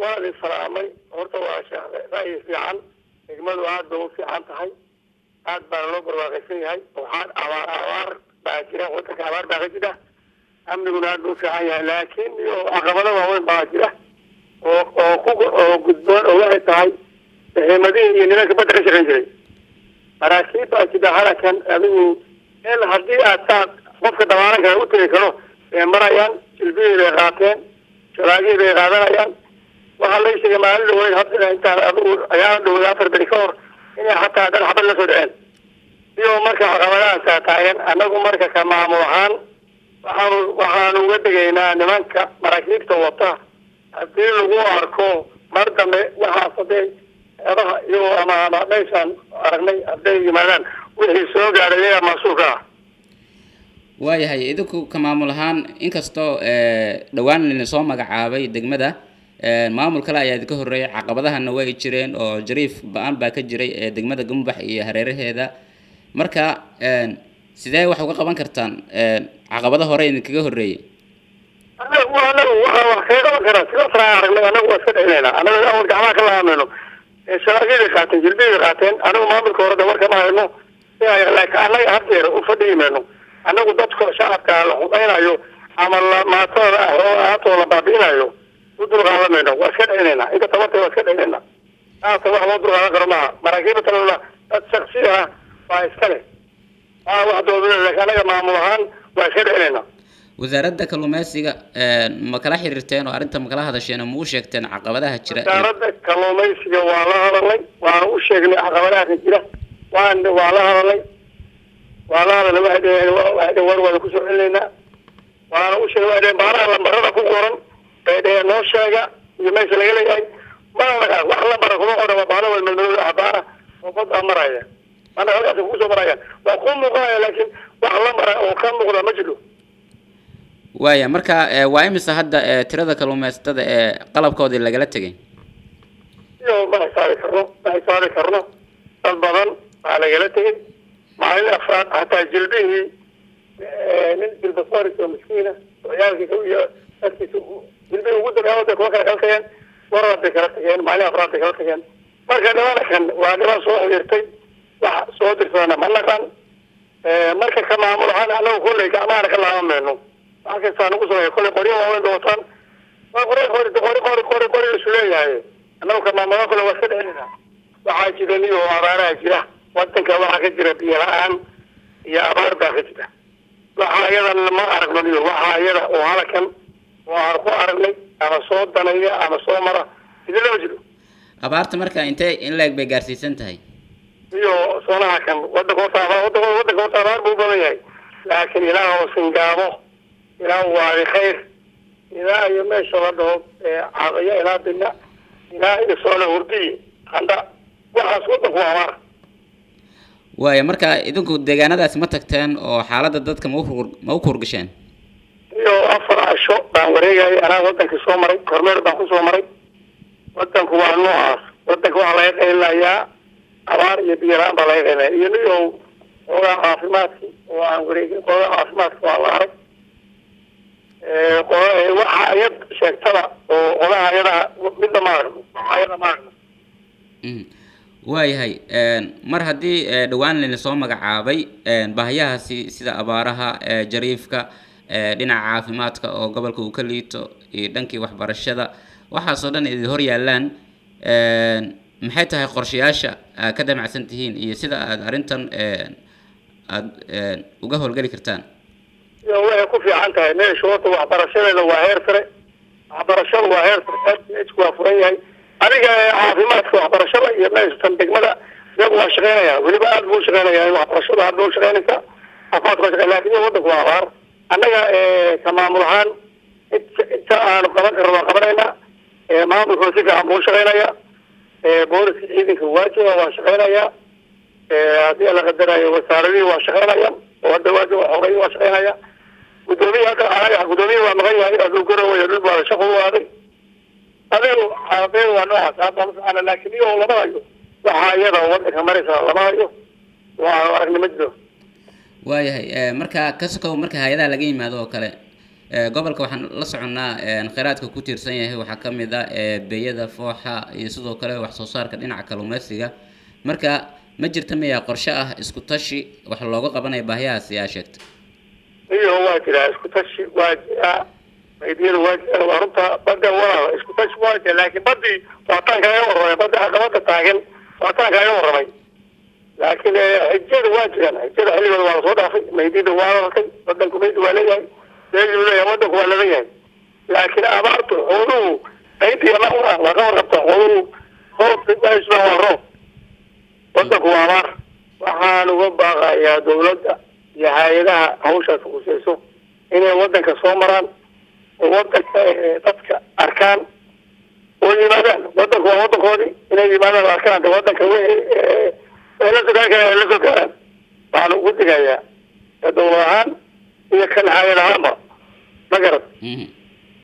waa la salaamay horta waa sheekh ra'yi fiican degmadu aad bay u fiican tahay aad baana loo barwaaqaysan yahay waxaan abaar abaar baa jira wadanka abaar baa ka jira amniguna aad buu u fiican yahay laakiin iyo caqabado waaweyn baa jira oo oo ku oo gudboon oo waxay tahay saxiimadihii iyo nimanka badda ka shaqayn jiray maraakiib baa jira halakan adigu in haddii aad saa qofka dabaalan kara u tegi karo ee marayaan jilbihii bay qaateen shalaagihii bay qaadanayaan waxaa la sheegay maalin dhaweyd hadda intaan adigu ayaa dhawey afar beri ka hor inay xataa dhan xabad la soo dhaceen iyo marka caqabadahaasaa taagan annagu marka ka maamul ahaan waxaanu waxaanu uga degaynaa nimanka maraakiibta wata haddii lagu arko mar dambe waxaas hadday eedaha iyagoo ama ama meeshaan aragnay hadday yimaadaan wixii soo gaadhay iyaga mas-uulka ah waayahay idinku ka maamul ahaan inkastoo dhowaan lina soo magacaabay degmada maamul kale ayaa idinka horreeyay caqabadahana way jireen oo jariif ba-aan baa ka jiray ee degmada gumbax iyo hareeraheeda marka sidee wax uga qaban kartaan caqabado hore idinkaga horreeyey anagu anagu waxaa wax kaga qaban karaa sida fara aragnay anagu waa iska dhicinaynaa anagu awal gacmaha ka laamayno shalaagyada qaateen jilbiyada qaateen anagu maamulka hore de warkama hayno laakiin annaga haddeer u fadhiyi mayno annagu dadka shacabka la xudaynayo ama la maatooda ah oo aatoo la baabi'inayo u dulqaadan mayno waa iska dhicinaynaa inta tabarta waa iska dhicinaynaa haata wax loo dulqaadan karo maaha maraakiibta dad shaksi ah waa iska leh aa wax doodule laakiin annaga maamul ahaan waa iska dhicinaynaa wasaaradda kalluumeysiga ma kala xiriirteen oo arrinta ma kala hadasheen oo ma u sheegteen caqabadaha jira wasaaradda kalluumaysiga waa la hadalnay waana u sheegnay caqabadaha ka jira waan waa la hadalnay waa la hadalnay waxay dheheen waxay dheheen war waada kusoo celinaynaa waana u sheegnay waxay dheheen baaraha lambarada ku qoran bay dheheen noo sheega iyo meesha laga leeyahay mana laga wax lambara kuma qoran waa baala wal madmadooda ah baara oo badda maraya mana halkaas kusoo marayaan waa ku muuqanaya laakiin wax lambara oo ka muuqda ma jiro waaya marka waa imisa hadda tirada kalluumeysatada ee qalabkoodii lagala tegay iyo ma xisaabi karno ma xisaabi karno dad badan baa lagala tegay maalin afraad hataa jilbihii nin jilbasoris oo miskiina oo ciyaalkiisa iyo dadkiisa jilbihii ugu dambeeya waday kuwa kale kala tageen warar bay kala tageen maalin afraad bay kala tageen marka dhibanakan waa dhiban soo xiriirtay wax soo dirsadana ma naqan marka ka maamul ahaan anagu kolley gacmahana ka laaban mayno wax kastaa nagu sameeya kolley qoryo waaweyn bay wataan waa qori qori qori qori qori qori isu leeyahay annagu ka maamulaa kolle waa iska dhicinayna waxaa jira niyo abaaraha jira wadanka waxaa ka jira biyo la-aan iyo abaar baa ka jira waxa iyadan ma aragno niyo waxa iyada oo halakan oo aan ku aragnay ama soo danaya ama soo mara idin lama jiro abaarta marka intee in leeg bay gaarsiisan tahay iyo soonaha kan wadanka horta abaar wadanka wadanka horta abaar buu badan yahay laakiin ilaah oo singaabo ilaah waadi khayr ilaa iyo meesha la dhaho cadaya ilaa bina ilaa iyo soona hurdiyi qandha waxaas wadanku waa abaar waaya marka idinku deegaanadaasi ma tagteen oo xaaladda dadka ma u ma u kurgasheen iyo afar casho baan wareegayay anaa wadankii soo maray kormeer baan kusoo maray wadanku waa noocaas wadanka waxaa laga qaylayaa abaar iyo biyo la-aan baa laga qaylaya iyo niyow xoogaa caafimaadki oo aan wareegin xoogaa caafimaadka waa la arag waxa ayad sheegtada oo odaha ayada midna ma aragno ayada ma aragno waayahay mar haddii dhowaan lina soo magacaabay baahiyahaasi sida abaaraha jariifka dhinaca caafimaadka oo gobolka uu ka liito iyo dhankii waxbarashada waxaasoo dhan idin hor yaallaan maxay tahay qorshayaasha aad ka damacsan tihiin iyo sida aada arrintan aada uga howlgeli kartaan iyo waxay ku fiican tahay meesha horta waxbarashadeeda waa heer sare waxbarashada waa heer sare ku waa furan yahay adiga caafimaadka waxbarashada iyo meeshan degmada iyagu waa shaqeynaya weliba aad buu shaqeynaya waxbarashada aad buu shaqeynaysa caafimaadka waa shaqeyn lakin wadanku waa abaar annaga ka maamul ahaan inta aanu qaban karno waan qabanayna maamulka si fiican buu shaqeynaya booliska ciidanka waajiba waa shaqeynaya haddii la qadarayo wasaaradihii waa shaqeynaya oo hadda waajiba xoreey waa shaqeynaya gudoomiye hadda anaga gudoomiye waa maqan yahay aduu garowayo dhul baa shaqo u aaday adigu xaaladeen waa noocaas hadda masaana laakiin iyo lama hayo waxaa iyada wadanka maraysa lama hayo waa aragnimo jiro waayahay marka ka sokow marka hay-adaha laga yimaado oo kale gobolka waxaan la soconnaa kheyraadka ku tiirsan yahay waxaa ka mid ah beeyada fooxa iyo sidoo kale wax soo saarka dhinaca kalluumeysiga marka ma jirta miyaa qorshe ah isku tashi wax looga qabanaya baahiyahaasi aa sheegtay iyo waa jiraa isku tashi waa jiraa maydiyada waa jiraa waa runta badda walaal isku tashi waa jira laakiin badii waataan kaaga warramay badda caqabada taagan waataan kaaga warramay laakiin xijada waa jiraan xijada xilligooda waa lasoo dhaafay maydiyada waa lalkay wadanku maydi waa leeyahay leeyu leeyahay wadanku waa laga yahay laakiin abaartu xooluhu maydii waa waa ka warrabta xooluhu roobka waa waa roob wadanku waa abaar waxaan uga baaqayaa dawladda iyo hay-adaha hawshaas khuseyso inay wadanka soo maraan oo wadanka dadka arkaan oo yimaadaan wadanku waa wadankoodii inay yimaadaan oo arkaan de wadanka wixii la sogaan kara la soo gaaraan waxaan ugu digayaa dawlad ahaan iyo kan hay-ad ahaanba ma garad